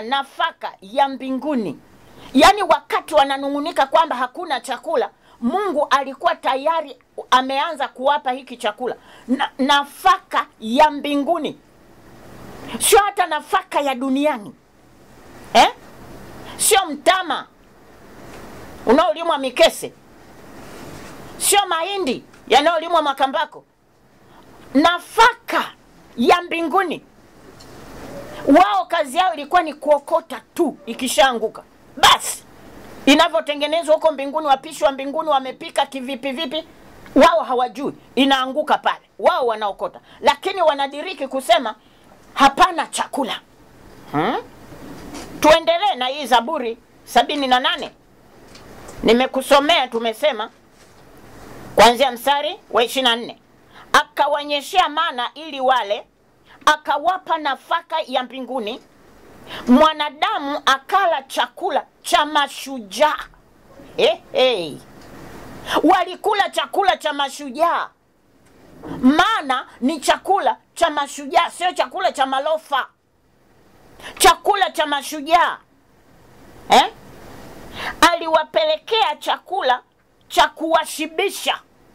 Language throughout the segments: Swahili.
kuwapa nafaka ya mbinguni. Yaani wakati wananung'unika kwamba hakuna chakula, Mungu alikuwa tayari ameanza kuwapa hiki chakula na, nafaka ya mbinguni, sio hata nafaka ya duniani eh? Sio mtama unaolimwa Mikese, sio mahindi yanayolimwa Makambako, nafaka ya mbinguni. Wao kazi yao ilikuwa ni kuokota tu, ikishaanguka basi inavyotengenezwa huko mbinguni, wapishi wa mbinguni wamepika kivipi vipi, wao hawajui, inaanguka pale, wao wanaokota, lakini wanadiriki kusema hapana chakula hmm? Tuendelee na hii Zaburi sabini na nane nimekusomea, tumesema kuanzia mstari wa ishirini na nne akawanyeshea mana ili wale, akawapa nafaka ya mbinguni mwanadamu akala chakula cha mashujaa. Hey, hey. Walikula chakula cha mashujaa, maana ni chakula cha mashujaa, sio chakula cha malofa, chakula cha mashujaa eh? Aliwapelekea chakula cha kuwashibisha.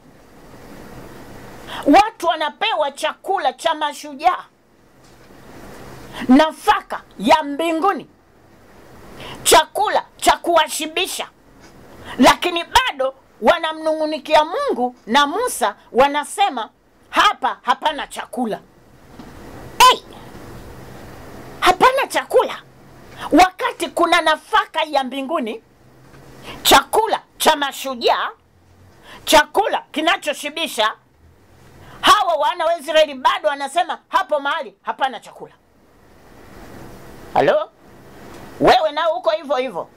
Watu wanapewa chakula cha mashujaa nafaka ya mbinguni, chakula cha kuwashibisha, lakini bado wanamnung'unikia Mungu na Musa, wanasema hapa hapana chakula. Hey! hapana chakula, wakati kuna nafaka ya mbinguni, chakula cha mashujaa, chakula kinachoshibisha. Hawa wana wa Israeli bado wanasema hapo mahali hapana chakula. Halo, wewe nao uko hivyo hivyo,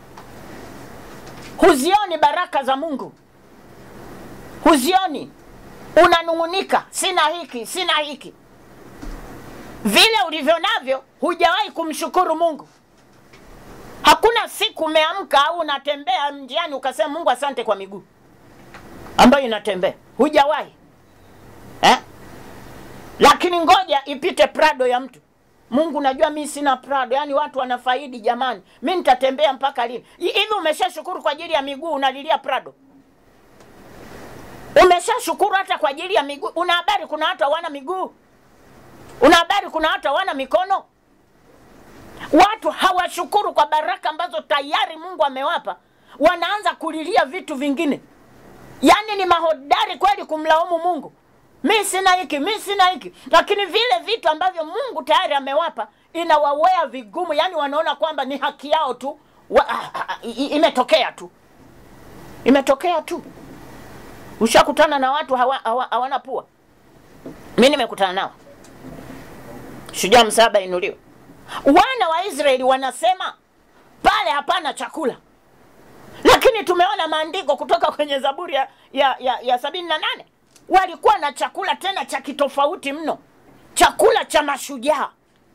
huzioni baraka za Mungu, huzioni, unanung'unika, sina hiki, sina hiki. Vile ulivyo navyo, hujawahi kumshukuru Mungu. Hakuna siku umeamka au unatembea njiani ukasema Mungu asante kwa miguu ambayo inatembea, hujawahi eh? Lakini ngoja ipite Prado ya mtu Mungu, najua mi sina Prado, yaani watu wanafaidi jamani, mi nitatembea mpaka lini? Hivi umeshashukuru kwa ajili ya miguu, unalilia Prado? Umeshashukuru hata kwa ajili ya miguu? Una habari kuna watu hawana miguu? Una habari kuna watu hawana mikono? Watu hawashukuru kwa baraka ambazo tayari Mungu amewapa, wanaanza kulilia vitu vingine. Yaani ni mahodari kweli kumlaumu Mungu mi sina hiki, mi sina hiki, lakini vile vitu ambavyo Mungu tayari amewapa inawawea vigumu, yaani wanaona kwamba ni haki yao tu wa, a, a, i, imetokea tu, imetokea tu. Ushakutana na watu hawa, hawa, hawana pua? Mi nimekutana nao. Shujaa msaba inuliwe. Wana wa Israeli wanasema pale hapana chakula, lakini tumeona maandiko kutoka kwenye Zaburi ya, ya, ya, ya sabini na nane walikuwa na chakula tena cha kitofauti mno, chakula cha mashujaa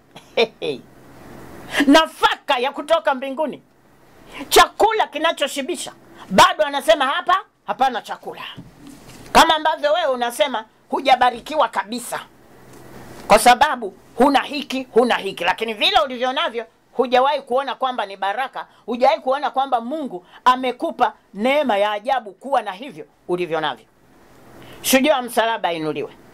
nafaka ya kutoka mbinguni, chakula kinachoshibisha. Bado anasema hapa hapana chakula, kama ambavyo wewe unasema hujabarikiwa kabisa, kwa sababu huna hiki huna hiki, lakini vile ulivyo navyo hujawahi kuona kwamba ni baraka, hujawahi kuona kwamba Mungu amekupa neema ya ajabu kuwa na hivyo ulivyo navyo. Shujaa wa msalaba ainuliwe.